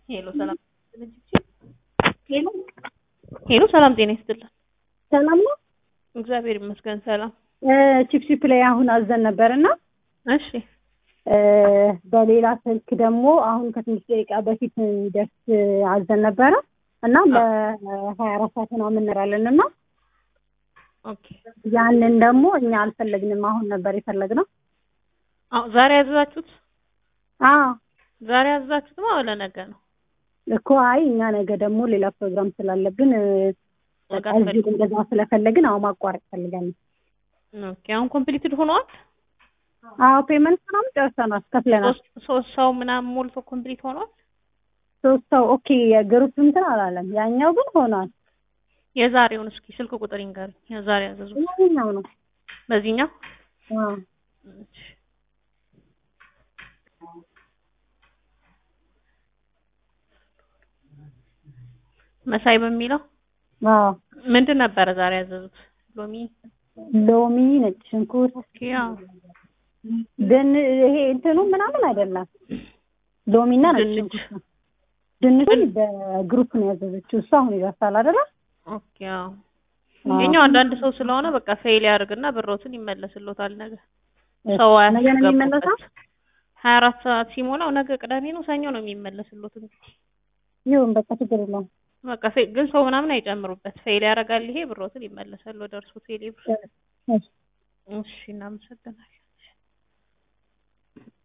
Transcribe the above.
ሄሎ ሰላም ሄሎ ሄሎ ሰላም ጤና ይስጥልን። ሰላም ነው። እግዚአብሔር ይመስገን ሰላም። ቺፕቺፕ ላይ አሁን አዘን ነበር እና እሺ በሌላ ስልክ ደግሞ አሁን ከትንሽ ደቂቃ በፊት ደርስ አዘን ነበረ እና ለሀያ አራት ሰዓት ነው የምንራለን እና ኦኬ ያንን ደግሞ እኛ አልፈለግንም። አሁን ነበር የፈለግነው። አዎ ዛሬ ያዘዛችሁት አዎ ዛሬ ያዘዛችሁት ነው ለነገ ነው? እኮ አይ እኛ ነገ ደግሞ ሌላ ፕሮግራም ስላለብን ነገ እዚሁ እንደዛ ስለፈለግን አሁን ማቋረጥ ፈልጋለን። ኦኬ አሁን ኮምፕሊትድ ሆኗል። አዎ ፔመንት ምናምን ጨርሰናል፣ ከፍለናል። ሶስት ሶስት ሰው ምናምን ሞልቶ ኮምፕሊት ሆኗል። ሶስት ሰው ኦኬ። የግሩፕ እንትን አላለም፣ ያኛው ግን ሆኗል። የዛሬውን እስኪ ስልክ ቁጥር ይንገሩኝ። የዛሬ ያዘዙት ያኛው ነው። በዚህኛው አዎ እሺ። መሳይ በሚለው አዎ ምንድን ነበረ ዛሬ ያዘዙት? ሎሚ ሎሚ፣ ነጭ ሽንኩርት ኦኬ ያው ድን ይሄ እንትኑ ምናምን አይደለም። ሎሚና ነጭ ድንች። ሽንኩርት ነው። ድንቹን በግሩፕ ነው ያዘዘችው እሱ። አሁን ይደርሳል አይደለ? ኦኬ ያው የኛው አንዳንድ ሰው ስለሆነ በቃ ፌል ያደርግና ብሮትን ይመለስሎታል ነገ ሰው ነገ ነው የሚመለሰው? አያስገቡበት። ሀያ አራት ሰዓት ሲሞላው ነገ ቅዳሜ ነው ሰኞ ነው የሚመለስሎት እንግዲህ ይሁን በቃ ችግር የለውም። በቃ ፌ- ግን ሰው ምናምን አይጨምሩበት ፌል ያደርጋል ይሄ ብሮትን ይመለሳል ወደ እርሱ ቴሌ ብር እሺ። እሺ እናመሰግናለን